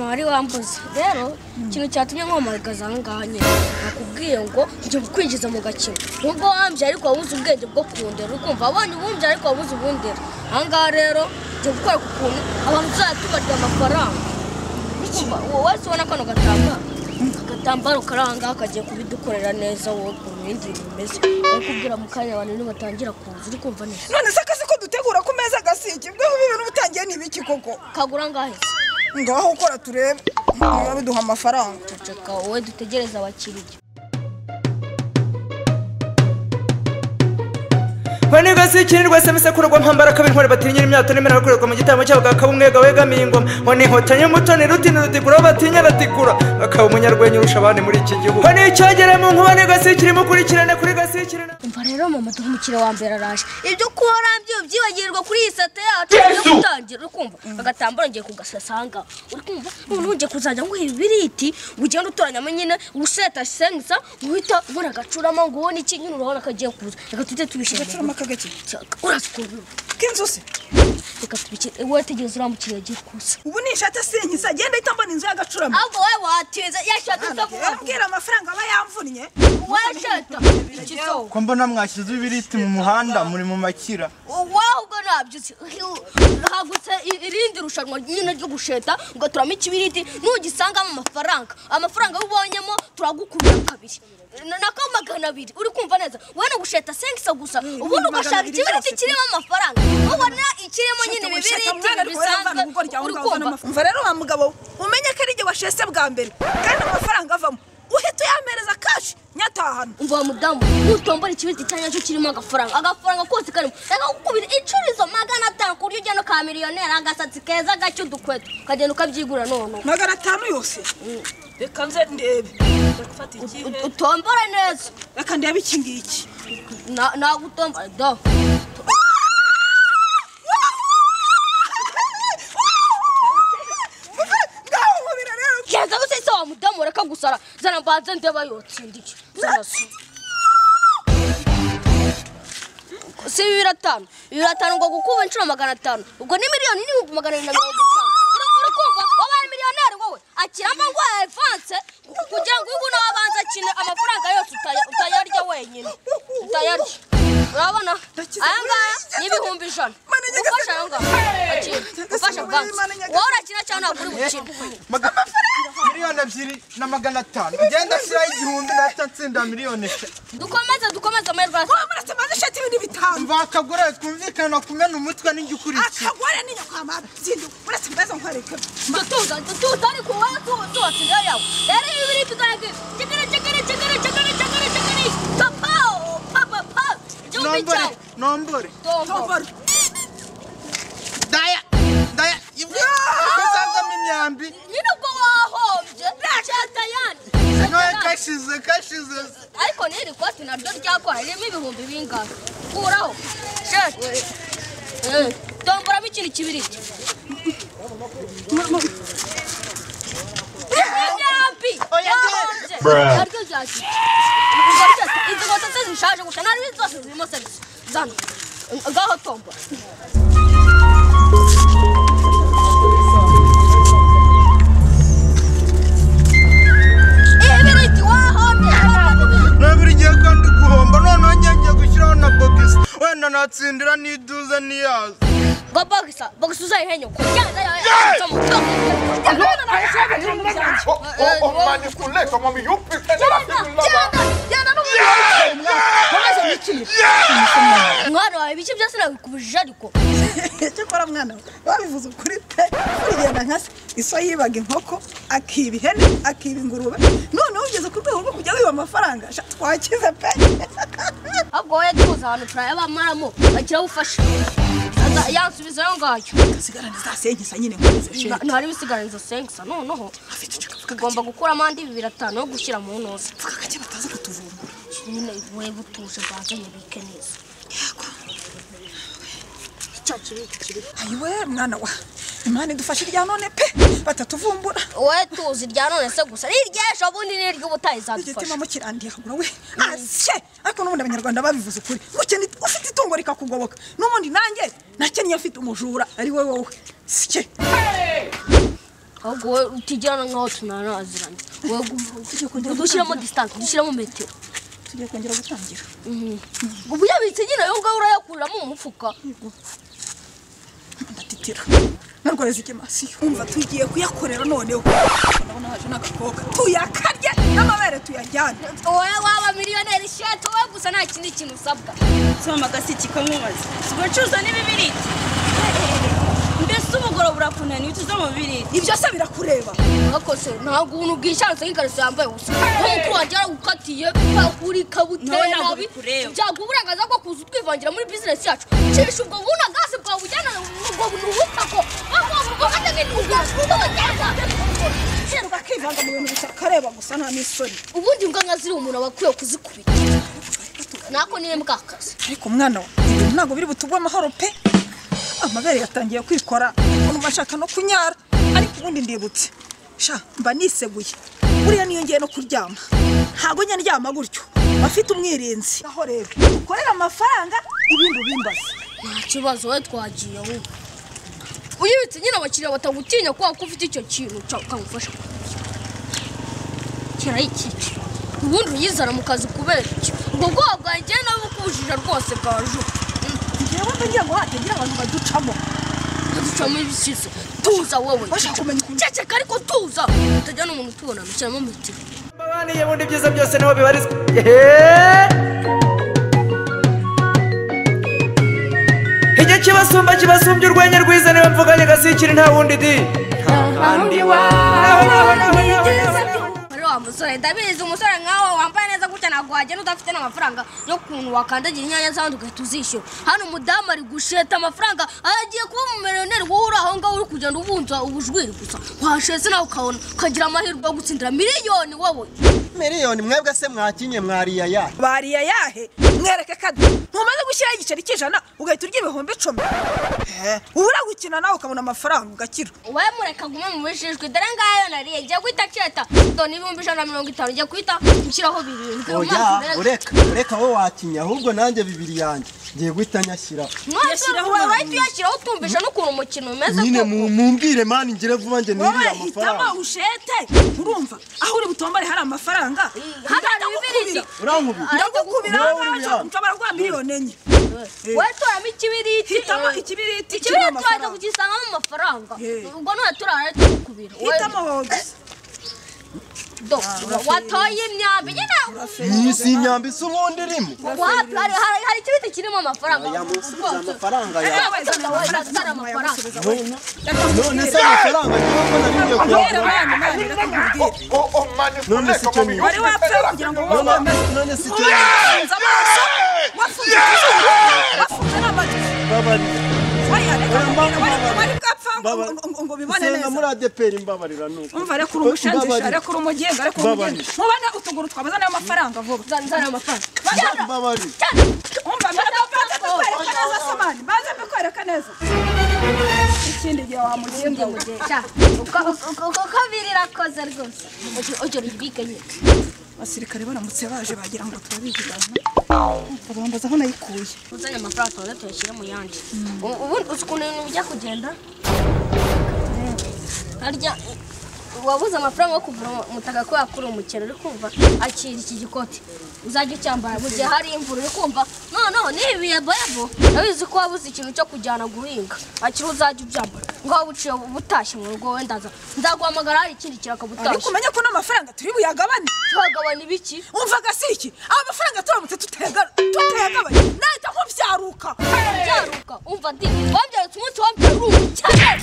wari wambuze rero ikintu cyatumye nkomarikaza aha ngaha nyine nakubwiye ngo njye kwinjiza mu gakino nubwo wambye ariko wabuze ubwenge bwo kundera ukumva abonye ubumbye ariko wabuze ubundera aha ngaha rero njye gukora ku kuntu abantu tuzajya tubarya amafaranga Ukumva, wo- wese ubona kano gatambaro agatambaro kari aha ngaha kagiye kubidukorera neza wowe ukuntu ibindi bintu bimeze bari kubwira mu kanya abantu nibatangira kuza uri kumva neza none se akazi ko dutegura ku meza gasigibweho ibintu bitangiye ni ibiki koko kagura ngahise ngaho ukora turebe niba biduha amafaranga ceceka wowe dutegereze abakiriya bane gasikirwa se misekurwa mpambara kabiri ntwari batinyira imyato n'imena bakorerwa mu gitambo cyabo gakaba umwega wegamiye ingoma ngo nihotanye umutoni rutini rutikura aho batinya aratikura akaba umunyarwenya urusha abandi muri iki gihugu ngo nicyogere mu nkuba ni gasikiri mukurikirane kuri gasikiri na- umva rero mama duhumukire wa mbere araje ibyo kuba warambye byibagirwa kuri iyi sate yacu yo gutangira uri kumva agatambaro ngiye kugasasanga uri kumva noneho ngiye kuzajya nguha ibiriti ugenda utoranyamo nyine uruseta sensa uhita ubona agacurama ngo ubone iki nyine urabona kagiye kuza reka tujye tubishyira mu gacurama kagaki rugo. urazi ukuntu k'inzu se reka tubikire wowe tegereza uriya mukiriya agiye kuza ubu nishate sinkiza genda ahita mbona inzu y'agacurama ahubwo wowe watinze yashatse ambwira amafaranga aba yamvunnye washata ikisoho ko mbona mwashyizeho ibiriti mu muhanda muri mu makira wahubwo nabyutse hagutse i- irindi rushanwa nyine ryo gusheta ugaturamo ikibiriti nugisangamo amafaranga amafaranga yo ubonyemo turagukurura kabiri Na- nako magana abiri uri kumva neza wowe ni ugusheta sengisa gusa ubundi ugashaka magana abiri ikibiriti byose. kirimo amafaranga ubona ikirimo nyine Shata, ibibiriti shata, mwana, ariko bisanzwe yaravana kuko ryawe uri ngaho uzana kumva amafaranga. umva rero wa mugabo we umenye ko ari igihe washese bwa mbere kandi amafaranga avamo uhita uyamereza kashi nyatahana umva wa mudamu nutombora ikibiriti cya nyacyo kirimo agafaranga agafaranga kose karimo reka gukubira inshuro izo magana atanu ku buryo ugenda uka miliyoneri agasatsi keza gake udukweto ukagenda ukabyigura noneho magana atanu yose reka nze ndebe ndafata ikihe utombora neza reka ndebe iki ngiki Na- nagutombora do ngaho nkubira rero keza gusese wa mudamu reka gusara zana mbanze ndeba yotsindiye zarasu si bibiri atanu bibiri atanu ngo gukuba inshuro magana atanu ubwo ni miliyoni n'ibihumbi magana abiri na mirongo itanu Uri- uri kumva wabaye miliyoneri wowe akiramo ngo evanse kugira ngo ubu nawe abanza akine amafaranga yose utaya- utayarya wenyine utayarya urabona Ndakize aya ngaya muri- ni ibihumbi ijana Mana njye ufasha aya gase- ngaya akina ufasha muri- banki Mana njye gase- wowe urakina cyangwa ntabwo uri gukina Maga- miliyoni ebyiri na magana atanu ugenda ashyiraho igihumbi nahita nsinda miliyoni eshatu dukomeze dukomeze amahirwe asa wa murase maze ishati ibindi bitanu mva akagore twumvikana kumena umutwe n'ijya ukurikira akagore n'inyakama zindi murase mbaza nkwereke dutuza dutuza ariko wowe tu- tuwasiga yawe rero ibi biri tugarage cekere cekere cekere cekere cekere cekere papa papa papa igihumbi nombore cyawe nombore tombo tobora daya daya kazazamo imyambi nyine ubwo wahombye cyata yandi noye kashize kashize ariko n'iri koti naryo ryakora ririmo ibihumbi bingahe kuraho shete Eh, tomboramo ikindi kibiriti imyambi Oya, wahombye Bruh. naryo ryakira Ubwo shete, izi nkweto se zishaje gusa ntabwo zose zirimo serivisi zana ngaho tombora ibiriti wahombye tomboramo nawe buri gihe kandi guhomba noneho ngiye gushyiraho na bogisi wenda natsindira n'iduze n'iyazo ngo bogisa bogisa uzayihenye kujyana yawe asomo omanipulate mwana wawe ibiki byose nabikubujije ariko icyo ukora mwana we babivuze ukuri pe urigenda nka se iso yibaga inkoko akiba ihene akiba ingurube noneho ugeze ku rwego rwo kujya wiba amafaranga sha twakize pe ahubwo wowe tuzi ahantu turayabamaramo bagira bufashe yansubizayo ngayo asigarane za senkisa nyine nkomeze sheri ntari bisigaranza sengisa noneho afite icyo kavuga gake ugomba gukuramo andi bibiri atanu yo gushyira mu ntozi vuga gake bataza kutuvumbura nyine wowe butuje banze mubike neza yego icyo kibiti kiri ayiwe mwana wa imana idufashe irya none pe batatuvumbura wowe tuzi rya none se gusa n'iry'ejo bundi n'iry'ubutaha izadufasha igitima mukirandiye akagura we ashe ariko n'ubundi abanyarwanda babivuze ukuri gukena it- ufite itungo rikakugoboka n'ubundi nanjye nakennye afite umujura ari we wowe sye ahubwo wowe utijyana nk'aho tunaraziranye wowe Tujye gu- kongera udushyiramo gutangira. disitanse udushyiramo metero tugiye kongera gutangira ubuyabitse nyine wowe ubwawe urayakuramo umufuka ndatitira narwaye z'igemasiyo umva tugiye kuyakorera noneho ndabona haje n'agakobwa tuyakarye n'amabere tuyajyane wowe waba miliyoneri shati wowe gusa nta kindi kintu usabwa soma agasiki kamubaza ubwo cuza n'ibibiriti mbese ubugoroba burakunaniye utuze mu bibiriti ibyo se birakureba bakose ntabwo ubuntu bwishatse nk'ikariso yambaye ubusa nk'umukuru wanjye yaragukatiye uri Nawe kabutera ntabwo nabi bikureba. byakuburangaza ko kuza utwivangira muri bizinesi yacu cisha ubwo buntu gaze bwawe ujyana ubwo buntu ubutako hirwa akivanga mu bintu gusa akareba gusa nta n'isoni ubundi mbwa nka ziri umuntu aba akwiye kuzikubita nako niwe mbwakazi ariko umwana we ibintu ntabwo biri butugwe amahoro pe amabere yatangiye kwikora umuntu ashaka no kunyara ariko ubundi ndibutse sha mba niseguye buriya niyo ngiye no kuryama ntabwo njya ndyama gutyo afite umwirinzi aho rero ukorera amafaranga ibindi ubimbaze nta kibazo wowe twagiye ahubwo uyibitse nyine abakiriya batagutinya kubera ko ufite icyo kintu ca- kamufasha kirayikikira ubundi uyizana mu kazi kubera iki ubwo bwoba bwanjye nawe bukujije rwose bwaju ngewe mba ngira ngo hatagira abantu baducamo ducamo ibisizo tuza wowe bashaka kumenya ukuntu ceceka ariko tuza utajya n'umuntu utubona mushyiramo metero mbabaniye bundi ibyiza byose niho bibarizwa Eheee! igihe kibasumba kibasumbye urwenya rwiza niwe mvuganye gasikiri nta wundi di ari wa musore ndabizi umusore nkawe wambaye neza gutya ntabwo wagenda udafite n'amafaranga yo kuntu wakandagira inyanya z'abandi ugahita uzishyura hano umudamu ari gusheta amafaranga agiye kuba umumironeri wowe uri aho ngaho uri kugenda ubunza ubujwiri gusa washetse nawe ukabona ukagira amahirwe yo gutsindira miliyoni wowe miliyoni mwebwe se mwakinye mwariya ya bariya yahe mwereke kadi ntumaze gushyiraho igiceri cy'ijana ugahita urya ibihumbi icumi Eh, uba uragukina nawe ukabona amafaranga ugakira wowe mureka gume mu bijijwi dore ngayo nariye ngiye guhita kireta doni ibihumbi ijana na mirongo itanu ugiye guhita ushyiraho birindwi mu mazi oya ureka. ureka ureka wowe wakinye ahubwo nanjye bibiri yanjye ngiye guhita nyashyira mwese Yashyiraho urahita uyashyiraho utumvisha n'ukuntu umukino umeze nyine koko. mu- mumbwire mani ngire vuba njye wowe nirire amafaranga hitamo ushete urumva aho uri butombare hari amafaranga hano hari ndagukubira ibibiriti. urankubita ndagukubira aho Wowe ngaho uriya. nshobora kuguha miliyoni enye watoramo ikibiriti hitamo ikibiriti kirimo ikibiriti wajya amafaranga kugisangamo amafaranga Eh. ubwo none turara tukubira hitamo wowe gusa Do, watoye imyambi nyine iyi si imyambi isa ubundi irimo wapi hari hari hari ikibiriti kirimo amafaranga oya musubize amafaranga Eh, yawe wajya kugira ngo wajya amafaranga none se amafaranga ngiye ko nari ngiye rero kuyagura mwana mwana reka nkubwire Oh, oh, mani None si kuleko icyo niba. wari wapfa kugira ngo wowe None- wameze none si icyo wafunze amaso wafunze wafunze n'amatwi mbabarira bariya reka Oya, nkubwire mbaba- wari wari bwapfa ngo- mbaba- ngo- ngo- ngo bibone senga neza muri adeperi mbabarira nuko umva reka uri umushanjisha reka uri umugenga reka uri Mbabari. umugenga mubane utuguru twabaza n'ayo mafaranga vuba nzana amafaranga mbabarira umva mbere banze mbikwereka neza somani banze mbikwereka neza ikindi gihe wamugenga we. kabiri irakoze rwose ujya uribwiganye abasirikare baramutse baje bagira ngo turabivugana bambaza aho nayikuye uzanye amafaranga tubanza tuyashyire mu yandi U- ubundi uzi ukuntu ibintu bijya kugenda harya wabuze amafaranga yo kugura umutaka ko yakura umukino uri kumva akira iki gikoti uzajya ucyambara mu gihe hari imvura uri kumva noneho n'ibi bihe boyabo urabizi ko wabuze ikintu cyo kujyana guhinga akiri uzajya ubyambara ngo waba uciye ubutashye mu rugo wenda nza- nzaguhamagara hari ikindi kintu ariko akagutashya umenye ko n'amafaranga turi buyagabane tuhagabana ibiki umva gasiki aba mafaranga turamutse tutayagabanye tutayagabanye nahita nkubyaruka byaruka umva di wambyarutse umunsi wambyara uri umukene